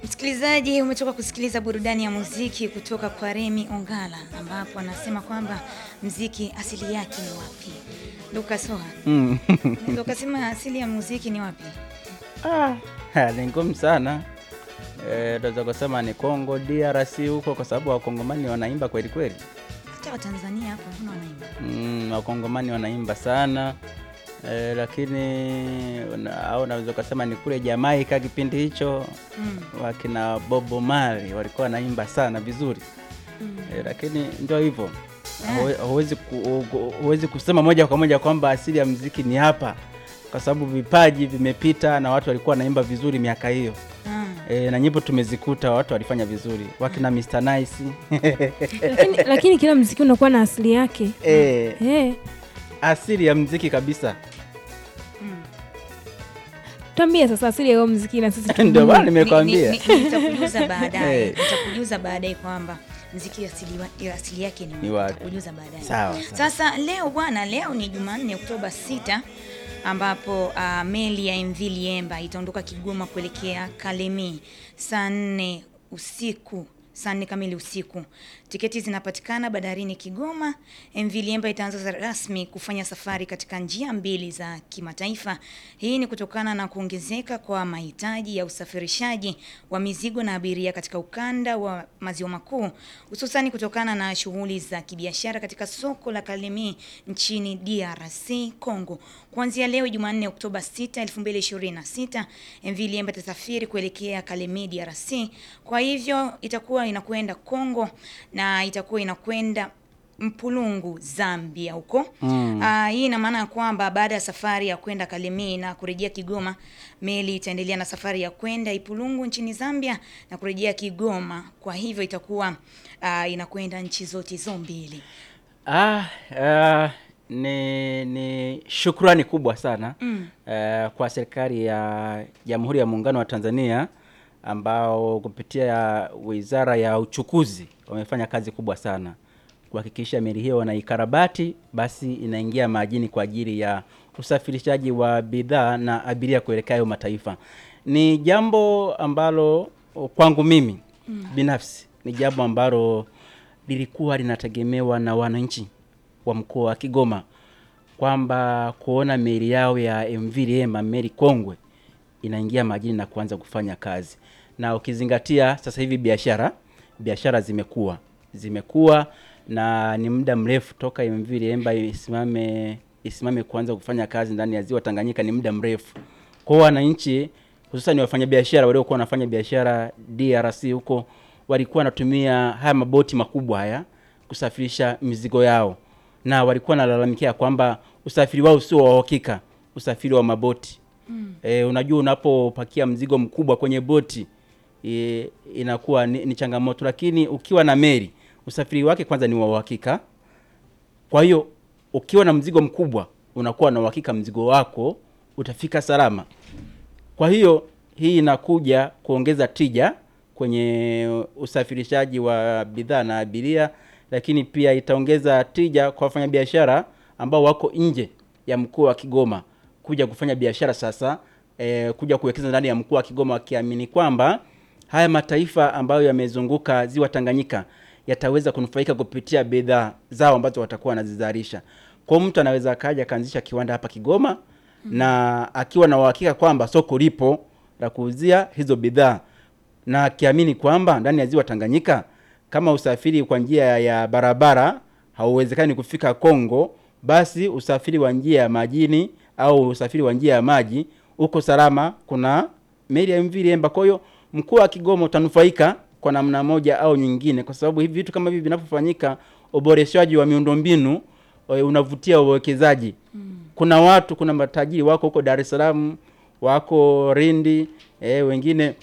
Msikilizaji, umetoka kusikiliza burudani ya muziki kutoka kwa Remi Ongala, ambapo anasema kwamba mziki asili yake ni wapi? Lucas Hoha, Mm. ndio kasema asili ya muziki ni wapi? Ah, ni ngumu sana Eh, tunaweza kusema ni Kongo DRC huko, kwa sababu wakongomani wanaimba kweli kweli. Hata Watanzania hapo mbona wanaimba? Mm, wakongomani wanaimba sana eh, lakini una- au naweza kusema ni kule Jamaika kipindi hicho Mm. wakina Bobo Marley walikuwa wanaimba sana vizuri Mm. eh, lakini ndio hivyo Huwe- huwezi ku, hu- huwezi kusema moja kwa moja kwamba asili ya mziki ni hapa, kwa sababu vipaji vimepita na watu walikuwa wanaimba vizuri miaka hiyo. Ah. E, na nyimbo tumezikuta watu walifanya vizuri wakina Mr Nice lakini, lakini kila mziki unakuwa na asili yake e, eh. asili ya mziki kabisa Mm. Tuambie sasa asili ya huo mziki na sisi ndio tujue. bana Ni- nimekwambia. ni- ni- Nitakujuza baadaye, Eh. nitakujuza baadaye kwamba mziki asili, wa- ya asili yake ni Ni wapi. wapi? Nitakujuza baadaye. Sawa, sawa. Sasa leo bwana, leo ni Jumanne Oktoba 6 ambapo uh, meli ya MV Liemba itaondoka Kigoma kuelekea Kalemi saa nne usiku saa nne kamili usiku. Tiketi zinapatikana bandarini Kigoma. MV Liemba itaanza za- rasmi kufanya safari katika njia mbili za kimataifa. Hii ni kutokana na kuongezeka kwa mahitaji ya usafirishaji wa mizigo na abiria katika ukanda wa maziwa makuu, hususani kutokana na shughuli za kibiashara katika soko la Kalemi nchini DRC Congo. Kuanzia leo Jumanne Oktoba 6, 2026, MV Liemba itasafiri kuelekea Kalemi DRC. Kwa hivyo itakuwa inakwenda Congo na itakuwa inakwenda Mpulungu Zambia huko. Mm. Ah, hii ina maana ya kwamba baada ya safari ya kwenda Kalemie na kurejea Kigoma, meli itaendelea na safari ya kwenda Ipulungu nchini Zambia na kurejea Kigoma. Kwa hivyo itakuwa ah, inakwenda nchi zote hizo mbili. Ah, ah, ni, ni shukrani kubwa sana Mm. eh, kwa serikali ya Jamhuri ya Muungano wa Tanzania ambao kupitia Wizara ya Uchukuzi wamefanya kazi kubwa sana kuhakikisha meli hiyo wanaikarabati, basi inaingia majini kwa ajili ya usafirishaji wa bidhaa na abiria kuelekea hayo mataifa. Ni jambo ambalo kwangu mimi binafsi ni jambo ambalo lilikuwa linategemewa na wananchi wa mkoa wa Kigoma kwamba kuona meli yao ya MV Liemba, meli kongwe inaingia majini na kuanza kufanya kazi, na ukizingatia sasa hivi biashara biashara zimekuwa zimekuwa na ni muda mrefu toka MV Liemba isimame isimame kuanza kufanya kazi ndani ya ziwa Tanganyika, ni muda mrefu. Kwa hiyo wananchi hususan wafanyabiashara waliokuwa wanafanya biashara DRC huko walikuwa wanatumia haya maboti makubwa haya kusafirisha mizigo yao, na walikuwa wanalalamikia kwamba usafiri wao sio wa uhakika, usafiri wa maboti mm. E, unajua unapopakia mzigo mkubwa kwenye boti e, inakuwa ni, ni changamoto, lakini ukiwa na meli usafiri wake kwanza ni wa uhakika. Kwa hiyo ukiwa na mzigo mkubwa unakuwa na uhakika mzigo wako utafika salama. Kwa hiyo hii inakuja kuongeza tija kwenye usafirishaji wa bidhaa na abiria, lakini pia itaongeza tija kwa wafanyabiashara ambao wako nje ya mkoa wa Kigoma kuja kufanya biashara sasa, e, kuja kuwekeza ndani ya mkoa wa Kigoma wakiamini kwamba haya mataifa ambayo yamezunguka ziwa Tanganyika yataweza kunufaika kupitia bidhaa zao ambazo watakuwa wanazizalisha. Kwa hiyo mtu anaweza akaja akaanzisha kiwanda hapa Kigoma na akiwa na uhakika kwamba soko lipo la kuuzia hizo bidhaa na akiamini kwamba ndani ya ziwa Tanganyika kama usafiri kwa njia ya barabara hauwezekani kufika Kongo, basi usafiri wa njia ya majini au usafiri wa njia ya maji uko salama. Kuna meli ya MV Liemba. Kwa hiyo mkoa wa Kigoma utanufaika kwa namna moja au nyingine, kwa sababu hivi vitu kama hivi vinapofanyika, uboreshaji wa miundombinu eh, unavutia uwekezaji. Kuna watu, kuna matajiri wako huko Dar es Salaam, wako Lindi, eh, wengine